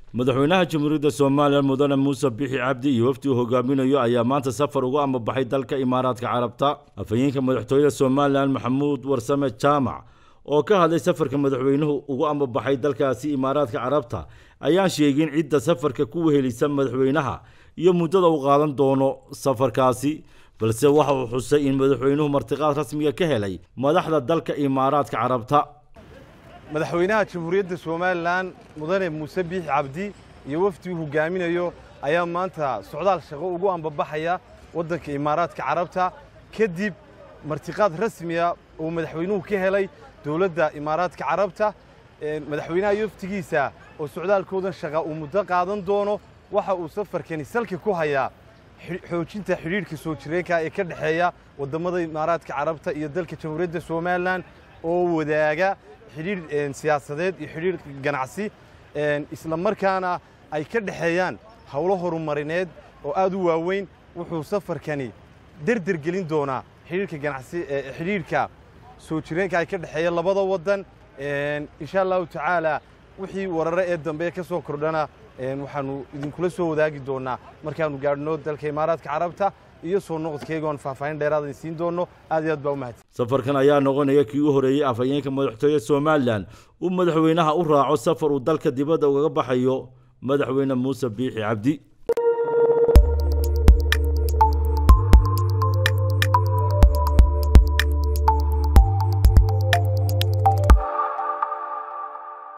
madaxweynaha jamhuuriyadda somalilan mudane muuse bixi cabdi iyo wafdi uu hogaaminayo ayaa maanta safar uga ambabaxay dalka imaaraadka carabta afhayeenka madaxtooyada somalilan maxamuud warsame jaamac oo ka hadlay safarka madaxweynuhu ugu ambabaxay dalkaasi imaaraadka carabta ayaan sheegin cidda safarka ku wehelisa madaxweynaha iyo muddada uu qaadan doono safarkaasi balse waxa uu xusay in madaxweynuhu martiqaad rasmiga ka helay madaxda dalka imaaraadka carabta madaxweynaha jamhuuriyadda somalilan mudane muuse biixi cabdi iyo wafdi uu hogaaminayo ayaa maanta socdaal shaqo ugu ambabaxaya waddanka imaaraadka carabta kadib martiqaad rasmiya uu madaxweynuhu ka helay dowladda imaaraadka carabta madaxweynaha iyo waftigiisa oo socdaalkoodan shaqa uu muddo qaadan doono waxa uu safarkani salka ku hayaa xoojinta xidhiidhka soo jireenka ee ka dhexeeya waddammada imaaraadka carabta iyo dalka jamhuuriyadda somalilan oo wadaaga xidhiidh siyaasadeed iyo xidhiidh ganacsi isla markaana ay ka dhexeeyaan howlo horumarineed oo aad u waaweyn wuxuu safarkani derder gelin doonaa xidhiidhka ganacsi xidhiidhka soo jireenka ay ka dhexeeya labada waddan insha allahu tacaala wixii warare ee dambe ka soo kordhana waxaanu idinkula soo wadaagi doonaa markaanu gaadhno dalka imaaraadka carabta iyo soo noqodkeygoon faahfaahin dheeraada siin doono aad iyo aad baa u mahadsan safarkan ayaa noqonaya kii u horeeyey afhayeenka madaxtooyada somalilan uu madaxweynaha u raaco safar uu dalka dibadda ugaga baxayo madaxweyne muuse biixi cabdi